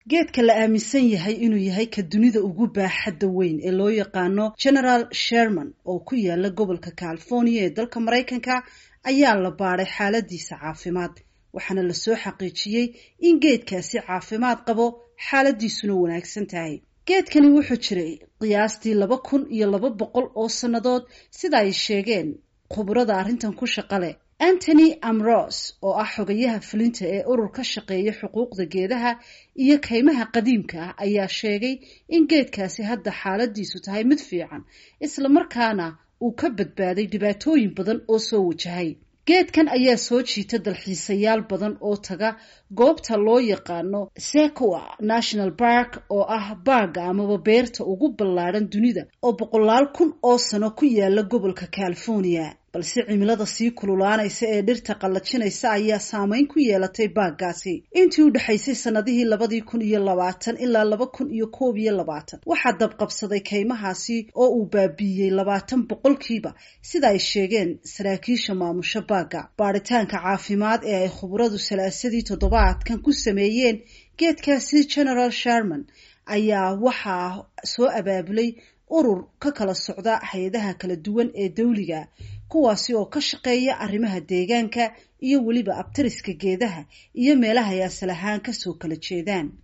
geedka la aaminsan yahay inuu yahay ka dunida ugu baaxadda weyn ee loo yaqaano general sherman oo ku yaala gobolka california ee dalka maraykanka ayaa la baadhay xaaladiisa caafimaad waxaana lasoo xaqiijiyey in geedkaasi caafimaad qabo xaaladiisuna wanaagsan tahay geedkani wuxuu jiray qiyaastii laba kun iyo laba boqol oo sannadood sida ay sheegeen khubrada arrintan ku shaqa leh antony amros oo ah xogayaha fulinta ee urur ka shaqeeya xuquuqda geedaha iyo kaymaha qadiimka ah ayaa sheegay in geedkaasi hadda xaaladiisu tahay mid fiican islamarkaana uu ka badbaaday dhibaatooyin badan oo soo wajahay geedkan ayaa soo jiita dalxiisayaal badan oo taga goobta loo yaqaano secoa national park oo ah baarga amaba beerta ugu ballaadhan dunida oo boqolaal kun oo sano ku yaala gobolka california balse cimilada sii kululaanaysa ee dhirta qallajinaysa ayaa saameyn ku yeelatay baaggaasi intii u dhexaysay sannadihii labadii kun iyo labaatan ilaa laba kun iyo koob iyo labaatan waxaa dabqabsaday kaymahaasi oo uu baabiiyey labaatan boqolkiiba sida ay sheegeen saraakiisha maamusho baagga baadhitaanka caafimaad ee ay khubradu salaasadii toddobaadkan ku sameeyeen geedkaasi general sherman ayaa waxaa soo abaabulay urur ka kala socda hay-adaha kala duwan ee dawliga kuwaasi oo ka shaqeeya arrimaha deegaanka iyo weliba abtariska geedaha iyo meelaha ay asal ahaan kasoo kala jeedaan